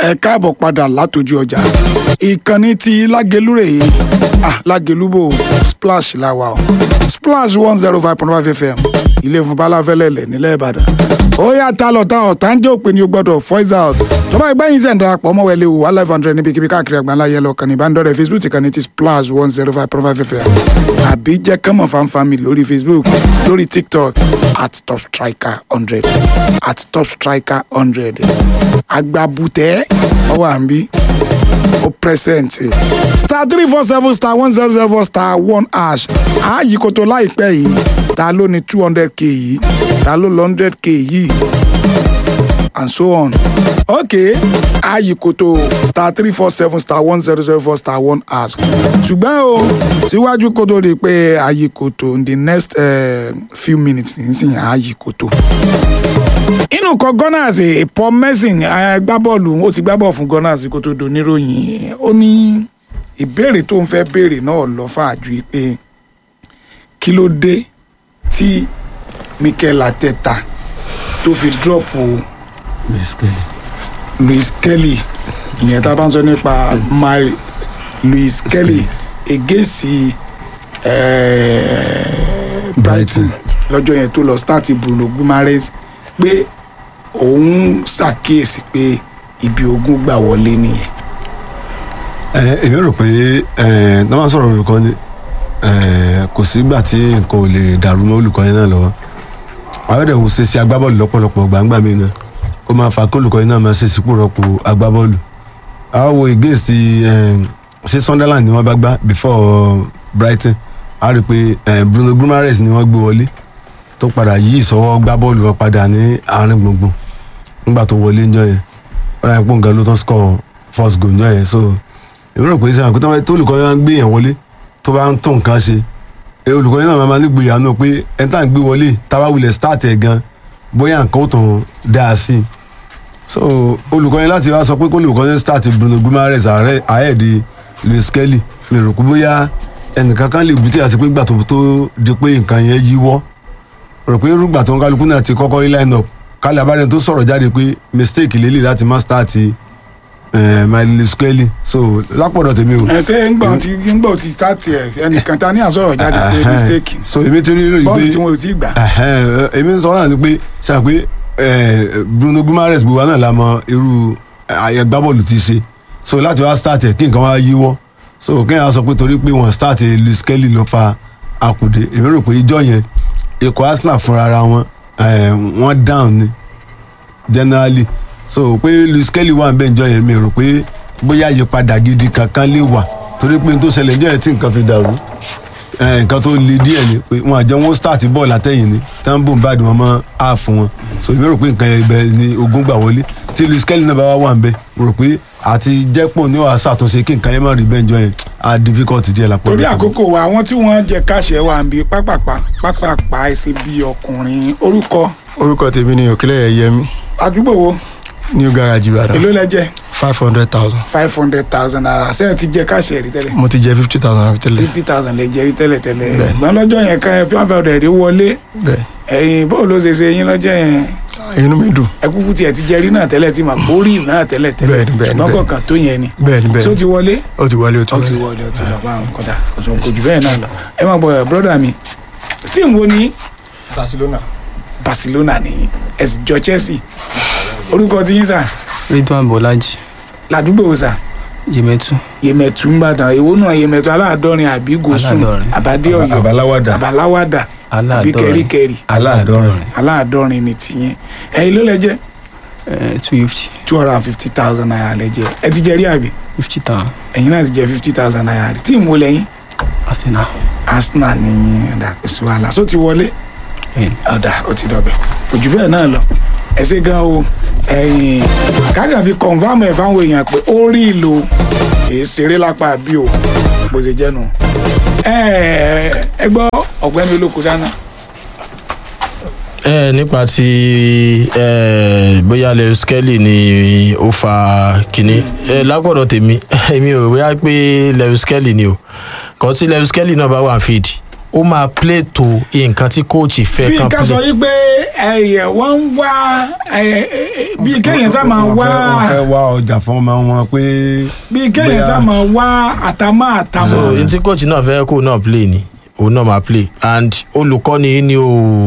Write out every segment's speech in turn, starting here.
ẹ káàbọ̀ padà látòjú ọjà ìkànnì ti lágelú rèé ah lágelú bò splash la wà o splash one zero five point five fm ilé fún balafẹ́lẹ́lẹ̀ nílẹ̀ ìbàdàn ó yà tá lọ tá ọ̀tá ń jẹ́ òpin ní o gbọ́dọ̀ voice out tọ́ba ẹgbẹ́ yín sẹ̀ ń darapọ̀ ọmọ wẹ̀lẹ̀ wò wá live hundred níbikíbi káàkiri àgbáńlá yẹ lọ kàní ìbánidọ́rẹ̀ facebook ti kàní ti splash one zero five point five fm àbí jẹ́ kánmọ̀ fanfami lórí facebook lórí tiktok at top striker hundred at top striker hundred agbábùtẹ́ ọwọ́ à ń bí ó present star three four seven star one zero zero four star one hash ààyè kòtò láìpẹ́ yìí ta ló ní two hundred k yìí ta ló lọ hundred k yìí and so on ok ààyè kòtò star three four seven star one zero zero four star one hash ṣùgbọ́n o síwájú kòtò rí i pé ààyè kòtò in the next uh, few minutes nísìnyí ààyè kòtò inú kan gunners eh, paul merson eh, gbá bọ́ọ̀lù ó ti gbá bọ́ọ̀ fún gunners kó tó doníròyìn ó ní ìbéèrè tó ń fẹ́ béèrè náà lọ fàájú pé kí ló dé tí mikel ateta tó fi dọ́ọ̀pù louis kelly ìyẹn tá a bá ń sọ nípa my louis kelly egesi brighton lọ́jọ́ yẹn tó lọ start bruno gumares pé òun ṣàkíyèsí pé ibi ogun gbà wọlé nìyẹn. ẹ èmi rò pé ẹ tó máa sọ̀rọ̀ olùkọ́ni ẹ kò sígbà tí nǹkan ò lè dàrú mọ́ olùkọ́ni náà lọ́wọ́ àwẹ̀dẹ̀ wò ṣe sí agbábọ́ọ̀lù lọ́pọ̀lọpọ̀ gbàǹgbà mi náà ó máa fa kí olùkọ́ni náà máa ṣe sípò rọ́pò agbábọ́ọ̀lù àwọn wo against ẹ ṣé sunderland ni wọ́n bá gbá before brighton a rí i pé ẹ bruno gumares ni wọ́n gbé wọlé tó padà yí ìsọwọ́ gbá bọ́ọ̀lù wọn padà ní àárín gbùngbùn nígbà tó wọlé ńjọ́ yẹn wọ́n ráyè pé nǹkan ló tán score first goal ńjọ́ yẹn so èmi rò pé sẹ́wọ̀n pé tó olùkọ́ yẹn gbé yẹn wọlé tó bá ń tó nǹkan ṣe ẹ olùkọ́ yẹn náà máa ní gbìyànjú náà pé ẹni tá à ń gbé wọlé táwa wulẹ̀ start ẹ̀ gan bóyá nǹkan ó tàn dáa sí i so olùkọ́ yẹn láti wá sọ pé kó olùkọ́ yẹn start Bruno Guimaraes ahead Luis Kelly mi rò pé bóyá ẹnìkan kan lè bùtí àti pé gbà tó di pé nǹkan yẹn yíwọ́ rò pé rúgbà tó ń kálukú náà ti kọ́kọ́ rí line up kálí abáyé tó sọ̀rọ̀ jáde pé mistake lélẹ̀ láti má start miley skelly so lápọ̀dọ̀ tèmi o. ẹ ṣe ń gbọ́ tí ń gbọ́ tí start ẹ ẹnìkan ta ní àsọ̀rọ̀ jáde pé mistake so èmi ti rí rí pé bọ́ọ̀lù tí wọn ò tí ì gbà. èmi ń sọ náà ni pé ṣáà pé Bruno Guimaraes gbogbo náà la mọ irú agbábọ́ọ̀lù ti ṣe so láti wá start ẹ kí nǹkan wá yíwọ́ so kí n yà sọ pé torí pé wọ́n start luis kelly ló fa àkùdé èmi rò pé ìjọ yẹn ikọ̀ arsenal fúnra ara wọn wọ́n down ni generally so pé luis kelly wà nbẹ njọ yẹn mi rò pé bóyá àyípadà gidi kankan lè wà torí pé n tó ṣẹlẹ̀ njọ yẹn tí nǹkan fi dàrú nǹkan tó le díẹ̀ ni pé wọn àjọ wọn start bọ́ọ̀lù àtẹ̀yìn ni tán bò ń bá wọn mọ́ half wọn so èmi rò pé nǹkan yẹn ibẹ̀ ni ogun gbà wọlé tí luis kelly náà bá wà wà nbẹ rò pé àti jẹ́pọ̀ ní wàá ṣàtúnṣe kí nǹkan yẹn má rí bẹ́ẹ̀ njọ yẹn á difficult díẹ̀ lápò. torí àkókò wa àwọn tí wọ́n jẹ káṣẹ wà ń bí pápápá pápápá ẹsẹ bí ọkùnrin orúkọ. orúkọ tèmi ni òkèlè yẹmi àdúgbò wo. new garage ìbàdàn. èló lẹ jẹ. five hundred thousand. five hundred thousand naira sẹ́yìn ti jẹ káṣẹ rí tẹ́lẹ̀. mo ti jẹ fifty thousand naira tẹ́lẹ̀. fifty thousand lè jẹ rí tẹ́lẹ̀ tẹ́lẹ̀. Bẹ́ẹ̀. gbọ́n lọ́jọ́ yẹn kan five hundred rí wọlé bẹ́ẹ̀ ẹ̀yin bó ló ṣe ṣe yín lọ́jọ́ yẹn inú mi dùn. ẹkúkú tiẹ̀ ti jẹ rí náà tẹ́lẹ̀ tí mà kó rí náà tẹ́lẹ̀ tẹ́lẹ̀ Bẹ́ẹ̀ni, bẹ́ẹ̀ni, ṣùgbọ́n bẹ́ẹ̀ni. kọ̀ọ̀kan tó yẹn ni. bẹ́ẹ̀ni tó bẹ́ẹ̀ni ti wọlé ó ti wọlé ó ti ó ti wọlé. wọlé ó ti lọ bá àwọn kọ́dà kò jù bẹ́ẹ̀ náà lọ ẹ máa bọ̀ brọ́dà mi tíìmù wo ni barcelona. barcelona ní ẹ̀sìn jọ chelsea orúkọ tí yín sà ridwan bolaji ládùúgbò wo sà yemetu yèmẹ̀tù ń bàdàn èwo náà yèmẹ̀tù aláàdọ́rin àbí gosùn Aláàdọ́rin. àbádé ọ̀yọ́ àbáláwádà àbáláwádà àbí aláàdọ́rin kẹ́ríkẹ́rí Aláàdọ́rin. aláàdọ́rin ni tìyẹn ẹ̀yin ló lẹ jẹ́ two fifty two hundred and fifty thousand naira lẹ jẹ́ ẹ ti jẹ rí àbí fifty thousand ẹ̀yin náà ti jẹ fifty thousand naira rí tíìmù wo lẹ́yìn arsenal arsenal ní yín ọ̀dà kò sí wàhálà só ti wọlé bẹ́ẹ̀ni ọ̀dà ó ti dọ̀bẹ̀ òjò bẹ́ẹ̀ náà lọ ẹ ṣe gan o ẹ̀yìn kága fi kọ̀nfàmù ẹ̀ fáwọn èèyàn pé ó rí ìlò èé ṣeré lápá bí o bó ṣe jẹ́ nu ẹ ẹ gbọ́ ọ̀gbẹ́ni olóko dáná ẹ nípa ti ẹ bóyá lewis kelly ni ó fa kínní ẹ lápọ̀dọ̀ tèmi èmi ò bóyá pé lewis kelly ni o kàn tí lewis kelly náà bá wà fíìdì ó máa play to nǹkan tí coach fẹ́ bí kan ká sọ play yí pé ẹyẹ wọn ń wá ẹ, ẹ, ẹ, bí kéèyàn sá máa Wọ́n wá fẹ́- wọ́n fẹ́ wá ọjà fún ọmọ wọn pé bí kéèyàn bóyá- sá máa wá àtàmọ́ so àtàmọ́ n tí coach náà fẹ́ kó náà play ni òun náà máa play and olùkọ́ni ni ò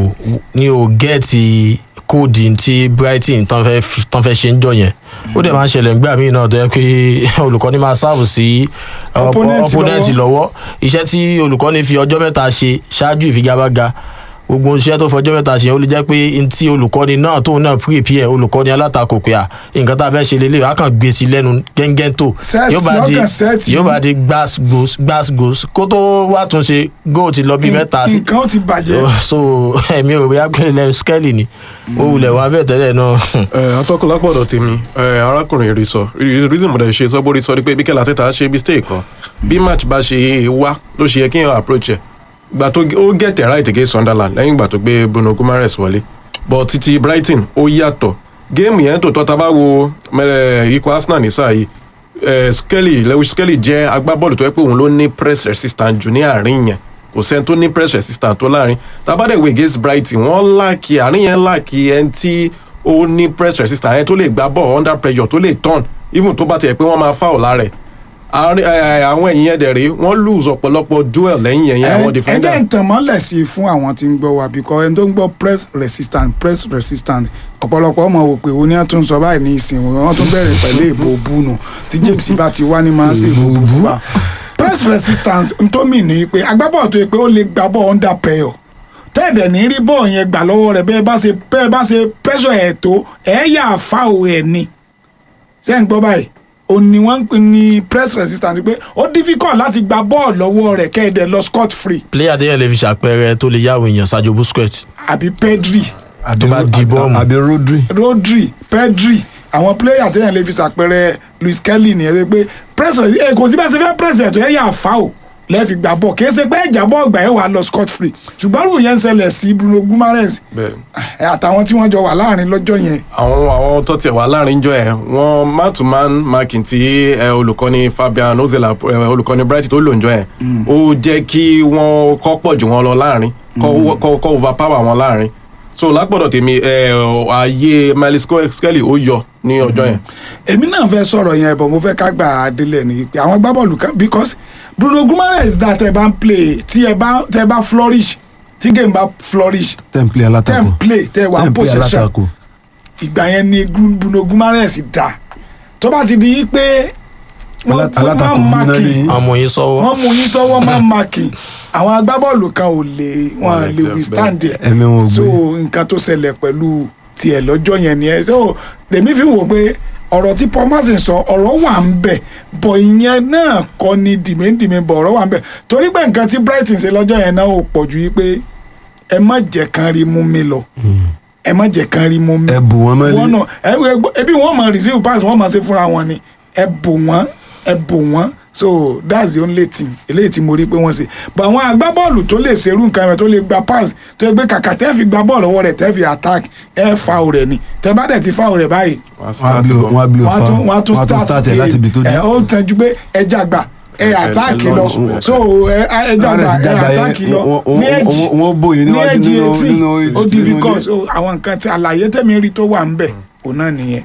ni ò gẹ́ẹ̀tì kóòdì tí brighton tán fẹ́ fi- tán fẹ́ ṣe ń jọ yẹn ó dẹ̀ máa ń ṣẹlẹ̀ nígbà míì náà tó yẹ pé olùkọ́ni máa sáàbù sí uh, Opponent opponent lọ́wọ́. lọ́wọ́ iṣẹ́ tí olùkọ́ni fi ọjọ́ mẹ́ta ṣe ṣáájú ìfigagbága gbogbo iṣẹ́ tó fọjọ́ mẹ́ta ṣe ó lè jẹ́ pé n tí olùkọ́ni náà tóun náà prepare olùkọ́ni alátakò pé à nǹkan tá a fẹ́ ṣe lélẹ̀ wá kàn gbé sí lẹ́nu gẹ́ngẹ́ tó Set, yóò bá di lọ́kàn set yóò yìí. bá di gbas gbos gbas gbos kó tó wá tún ṣe góò ti lọ bí mẹ́ta sí nǹkan ó ti bàjẹ́ so ẹ̀mí ò bóyá pé ilẹ̀ skẹ́lì ni ó wulẹ̀ wá bẹ́ẹ̀ tẹ́lẹ̀ náà ẹ atọ́kùn lápọ̀dọ̀ tèmi ẹ arákùnrin rí sọ reason mo dẹ̀ ṣe sọ bó rí sọ ni pé Mikel Arteta ṣe mistake kan bí match bá ṣe wá ló ṣe yẹ kí èèyàn approach ẹ̀ gbà tó ó get it right against Sunderland lẹ́yìn ìgbà tó gbé Bruno Guimaraes wọlé but títí Brighton ó yàtọ̀ géèmù yẹn tó tọ́ ta bá wo mẹ́rẹ̀ ikọ̀ Arsenal ní sáà yìí eh, Skelly Lewis Skelly jẹ́ agbábọ́ọ̀lù tó yẹ pé òun ló ní press resistant jù ní àárín yẹn kò sẹ́ni tó ní press resistant tó láàrin tabadẹ̀wé against Brighton wọ́n láàkì àárín yẹn láàkì ẹni tí ó ní press resistant ẹni tó lè gbá ball under pressure tó lè turn even tó bá tiẹ̀ pé wọ́n máa foul lára ẹ̀ àárín eh, àwọn ẹ̀yìn yẹn dẹ̀ rí wọ́n lose ọ̀pọ̀lọpọ̀ duel lẹ́yìn yẹn yẹn àwọn ẹ defender jẹ́ ìtàn mọ́lẹ̀ sí i fún àwọn tí ń gbọ́ wa because ẹni tó ń gbọ́ press resistant press resistant ọ̀pọ̀lọpọ̀ ọmọ wò pé oní àtún sọ báyìí ní ìsìn wọn tún bẹ̀rẹ̀ pẹ̀lú èbò búnu tí James bá ti wá ní máa ń ṣe èbò búnu wa press resistance n tó mì ní pé agbábọ̀ tó yẹ pé ó lè gbá bọ̀ under pressure tẹ́ẹ̀dẹ̀ ní rí bọ́ọ̀ yẹn gbà lọ́wọ́ rẹ̀ bẹ́ẹ̀ bá ṣe bẹ́ẹ̀ bá ṣe pressure ẹ̀ tó ẹ̀ yà fáwọ̀ ẹ̀ ni ṣé ń gbọ́ báyìí òun ni wọ́n ń pè ní press resistance pé ó difficult láti gba bọ́ọ̀lù lọ́wọ́ rẹ̀ kẹ́ẹ̀dẹ̀ lọ scot free player déyàn lè fi ṣàpẹẹrẹ tó lè yáwó èèyàn Sergio Busquets àbí Pedri tó bá di bọ́ọ̀mù. àbí Rodri Rodri Pedri àwọn player téèyàn lè fi ṣàpẹẹrẹ Luis Kelly nìyẹn ṣe pé press ẹ kò sí bá ṣe fẹ́ press ẹ̀ tó yẹ yà fà ó lẹ́ẹ̀fi gbà bọ̀ kì í ṣe pé ẹ̀jà bọ́ ọgbà ẹ̀ wà lọ scot free ṣùgbọ́n rò yẹn ń ṣẹlẹ̀ sí Bruno Guimaraes bẹ́ẹ̀ ẹ, àtàwọn tí wọ́n jọ wà láàrin lọ́jọ́ yẹn àwọn àwọn tó tiẹ̀ wà láàrin jọ ẹ̀ wọ́n man to man marking tí ẹ, olùkọ́ni Fabian Ozela ẹ, olùkọ́ni Brighton tó lò ń jọ ẹ̀ ó jẹ́ kí wọ́n kọ́ pọ̀ jù wọn lọ láàrin kọ́ kọ́ kọ́ overpower wọn láàrin so lápọ̀dọ̀ tèmi ẹ, ààyè Miles Skelly ó yọ ní ọjọ́ yẹn. èmi náà fẹ́ sọ̀rọ̀ yẹn bọ̀ mo fẹ́ ká gbà á délẹ̀ ní pé àwọn agbábọ́ọ̀lù kan because Bruno Guimaraes dá tẹ bá ń play tí ẹ bá tẹ bá flourish tí game bá flourish temple tẹ ń alátakò play tẹ wà ń temple possession alátakò ìgbà yẹn ni Gru- Bruno Guimaraes dá tó bá ti di pé wọ́n Alá- fún alátakò wọn múná máàkì ní- ọmọ yín sọ́wọ́ wọ́n mú yín sọ́wọ́ máa máàkì àwọn agbábọ́ọ̀lù kan ò lè wọn lè lè jẹ withstand ẹ̀ ẹ̀mí wọn ò so gbé nǹkan tó ṣẹlẹ̀ pẹ̀lú tiẹ̀ lọ́jọ́ yẹn ni ẹ so lèmi fi wò pé ọ̀rọ̀ tí Paul Merson sọ ọ̀rọ̀ wà ń bẹ̀ bọ̀ ìyẹn náà kọ́ ni dìmẹ́dìmẹ́ bọ̀ ọ̀rọ̀ wà ń bẹ̀ torí pé nǹkan tí Brighton ṣe lọ́jọ́ yẹn náà ò pọ̀ ju yí pé ẹ má jẹ́ kan rí mú mi lọ ẹ má jẹ́ kan rí mú mi ẹ bù wọn mọ́lẹ̀ wọn náà ẹ ẹ gbọ́- ebi wọn máa receive pass wọn máa ṣe fúnra wọn ni ẹ bò wọn ẹ bò wọn so that's the only thing eléyìí tí mo rí pé wọ́n ṣe but àwọn agbábọ́ọ̀lù tó lè ṣerú nǹkan rẹ̀ tó lè gba pass tó yẹ pé kàkà tẹ́ fi gba bọ́ọ̀lù ọwọ́ rẹ̀ tẹ́ fi attack ẹ foul rẹ̀ ni tẹ́ bá dẹ̀ ti foul rẹ̀ báyìí wọ́n á wọn á start blow ball. wọn á blow wọ́n á fa tún wọ́n á tún wọn á tún start start ẹ̀ láti ibi tó ẹ dé ó tẹ́jú pé ẹ jàgbà ẹ ẹ attack lọ launch, so ẹ ẹ jàgbà ẹ attack lọ ní ẹ̀jì wọn bòye ní níwájú ẹ̀jì nínú etí nínú ó difficult so àwọn nǹkan tí àlàyé tẹ̀mí rí tó wà ń bẹ̀ òun náà nìyẹn.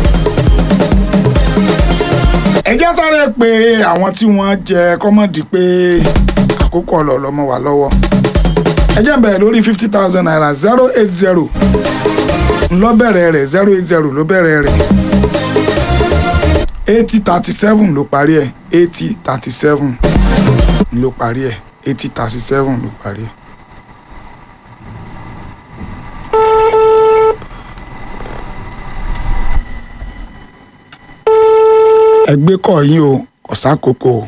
ẹ jẹ́ sáré pé àwọn tí wọ́n jẹ kọ́mọ̀dì pé àkókò ọ̀lọ́lọ́mọ wà lọ́wọ́ ẹ jẹ́ n bẹ̀rẹ̀ lórí fifty thousand naira zero eight zero ńlọ bẹ̀rẹ̀ rẹ̀ zero eight zero ló bẹ̀rẹ̀ rẹ̀ eighty thirty seven ló parí ẹ̀ eighty thirty seven ló parí ẹ̀ eighty thirty seven ló parí ẹ̀. ẹgbẹ́ kọ̀ yín o kò sákòókò o.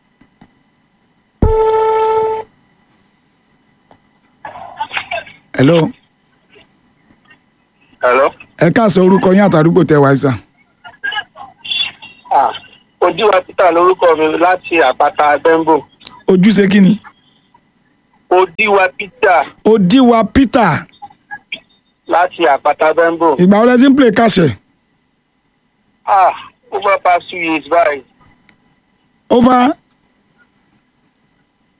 hello Hello. ẹ káàsán orúkọ yín àtàdúgbò tẹ wáyé sàn. Ah, Ojúwa Peter lórúkọ mi láti àpáta Bẹ́ńbò. ojúṣe kí ni. Ojúwa Peter òdiwà peter láti àpáta Bẹ́ńbò. ìgbà wọlé tí ń play kàṣẹ Ah, over past two years báyìí. over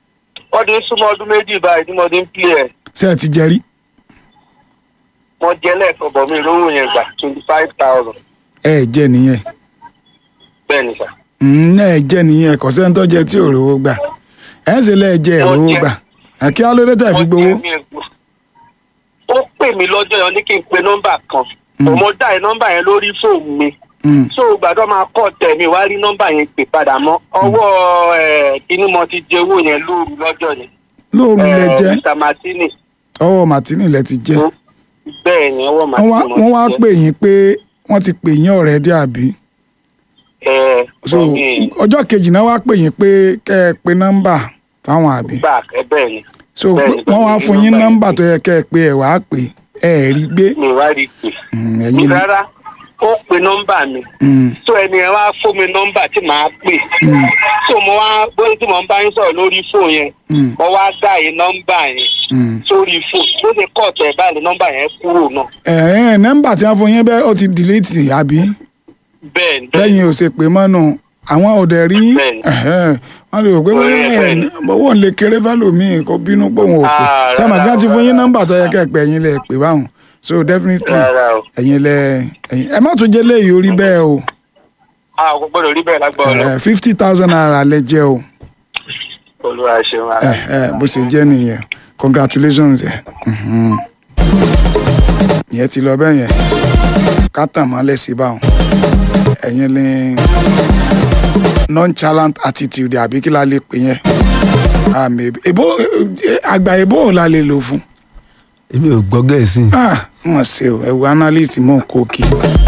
wọ́n ti ń súnmọ́ ọdún méjì báyìí tí mo ti ń pè ẹ̀ ṣé ẹ ti jẹ rí wọ́n jẹ́ lẹ́ẹ̀kan bọ̀ mí lówó yẹn gbà twenty five thousand ẹ ẹ jẹ nìyẹn bẹ́ẹ̀ ni sà. Mm, ẹ ẹ jẹ nìyẹn kò sẹ́ni tó jẹ tí ò rówó gbà ẹ ń ṣe lẹ́ẹ̀jẹ ẹ̀ Mo rówó jẹ. gbà ẹ kí á lóde tẹ̀ fi Wọ́n gbowó jẹ́ mi ègbò. ó pè mí lọ́jọ́ yẹn ní kí n pe nọ́mbà kan mo dá ẹ nọ́mbà yẹn lórí fóònù mi Mm, so gbàdọ́ máa kọ́ tẹ̀ mí wá rí nọ́mbà yẹn pè padà mọ́ ọwọ́ ẹ̀ kíní mo ti jẹ owó yẹn lóru lọ́jọ́ yẹn lóòrù lẹ Eh, jẹ Mr. Martini ọwọ́ màtínì lẹ ti jẹ bẹ́ẹ̀ ni ọwọ́ wọ́n wá- Martini wọ́n wá mo ti jẹ. pè yín pé wọ́n ti pè yín ọ̀rẹ́ dé àbí ẹ so ọ̀gbìn ọjọ́ kejì náà wá pè yín pé kẹ́ ẹ pe nọ́mbà fáwọn àbí back ẹ bẹ́ẹ̀ ni so Bẹ́ẹ̀ni, wọ́n wá bẹ́ẹ̀ni, fún yín nọ́mbà nọ́mbà yẹn tó yẹ kẹ́ ẹ pé ẹ wàá pè ẹ ẹ̀ rí gbé mi wá rí i pè Mm, mi ẹ̀yin ni rárá ó pe nọ́mbà mi Mm, so ẹni ẹ wá fún mi nọ́mbà tí màá pè so mo wá bóyá tí mo ń bá yín sọ̀rọ̀ lórí fóònù yẹn mm, mo wá dá yín nọ́mbà yẹn mm. sórí fóònù bó ṣe kọ́ ọ̀tẹ̀ báyìí nọ́mbà yẹn kúrò náà ẹ̀ ẹ̀ nọ́mbà tí wọ́n fún yín bẹ́ẹ̀ ó ti dìlítì àbí bẹ́ẹ̀ ni lẹ́yìn ò ṣe pé mọ́nù àwọn ò dẹ̀ rí Bẹ́ẹ̀ni. ẹ̀hẹ́n, wọ́n lè rò pé bóyá ẹ̀ Bẹ́ẹ̀ni. bọ́wọ́ ń lè kéré fẹ́lòmíì kó bínú pé òun ò pè Ah, ṣé àmọ́ rárá bí wọ́n ti o, fún yín rárá. nọ́mbà tó yẹ kẹ́ ẹ pè ẹ̀yin lè pè báwọn so definitely rárá o ẹ̀yin lẹ ẹ̀yin ẹ má tún jẹ́ léyìí orí bẹ́ẹ̀ o a kò gbọ́dọ̀ rí bẹ́ẹ̀ lágbára lọ fifty thousand naira lẹ jẹ́ o olúwa ṣeun ara ẹ̀ ẹ̀ bó ṣe jẹ́ nìyẹn congratulations ẹ̀ mhm. ìyẹn ti lọ bẹ́ẹ̀ yẹn ká tàn mọ́lẹ̀ sí báwọn ẹ̀yin ni nonchalant attitude àbí kí la lè pè yẹn àmì èbó àgbà èbó ò la lè lò fún èmi ò gbọ́ gẹ̀ẹ́sì ah mọ̀ sí o ẹ̀wù analyst mọ̀ kó kí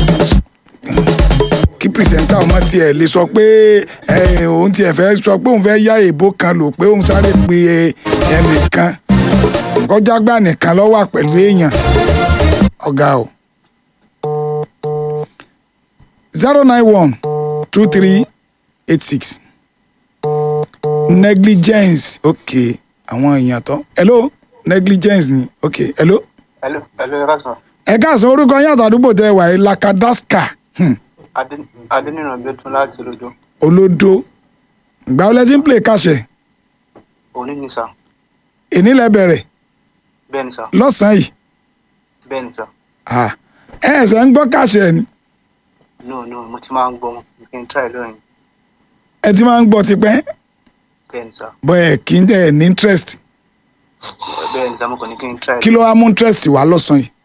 kí pìrìsẹ́ńtà ọmọ tiẹ̀ lè sọ pé ẹ, òun tiẹ̀ fẹ́ sọ pé òun fẹ́ yá èbó kan lò pé òun sáré pe ẹnìkan kọjágbá nìkan ló wà pẹ̀lú èèyàn ọ̀gá o zero nine one two three eight six negligence ok àwọn èèyàn tó hello negligence ni ok hello Hello, hello, ẹ káàsán. ẹ káàsán orúkọ yín àtàdúgbò tẹ wà yìí lakadaska hmm. Adé- Adéníran Gbẹ́tún láti Olódó. olódó ìgbà wo lẹ ti ń play kàṣẹ Òní ni sà. èní lẹ bẹ̀rẹ̀ Bẹ́ẹ̀ ni sà. lọ́sàn-án yìí Bẹ́ẹ̀ ni sà. Ah, ẹ ẹsẹ̀ ń gbọ́ kàṣẹ ni No, no, mo ti máa ń gbọ́ wọn. You can try lóyìn. ẹ ti máa ń gbọ́ tipẹ́ Bẹ́ẹ̀ ni sà. bọ́ ẹ kì í ẹ ní interest Bẹ́ẹ̀ ni sà, mo kàn ní kí n try. kí ló wá mú interest wá lọ́sàn-án yìí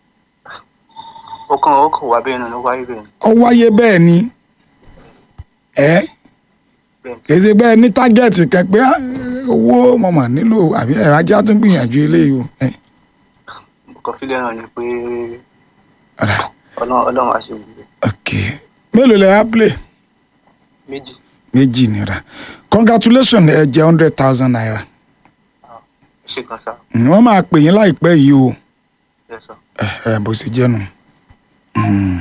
Ó kàn ó kàn wá bẹ́ẹ̀ náà ló wáyé bẹ́ẹ̀ ni. ó wáyé bẹ́ẹ̀ ni ẹ Bẹ́ẹ̀ ni. kì í ṣe bẹ́ẹ̀ ní tágẹ́ẹ̀tì kan pé ah, owó mọ̀mọ́ nílò àbí ẹ̀rọ ajá tún gbìyànjú eléyìí o ẹ Mo kàn fílẹ̀ náà ni pé ọ̀rà Ọlọ́run Ọlọ́run á ṣe gbogbo. ok mélòó lẹ á play Méjì. méjì nira congratulations ẹ jẹ hundred thousand naira Ẹ ṣe kan sà. Mm, wọ́n máa pè yín láìpẹ́ yìí o Yes sà. ẹ ẹ bó ṣe jẹ́ nu. Mm.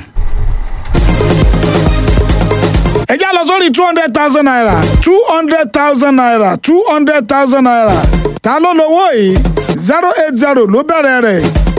ẹ já lọ sórí two hundred thousand naira two hundred thousand naira two hundred thousand naira ta ló lówó yìí zero eight zero ló bẹ̀rẹ̀ rẹ̀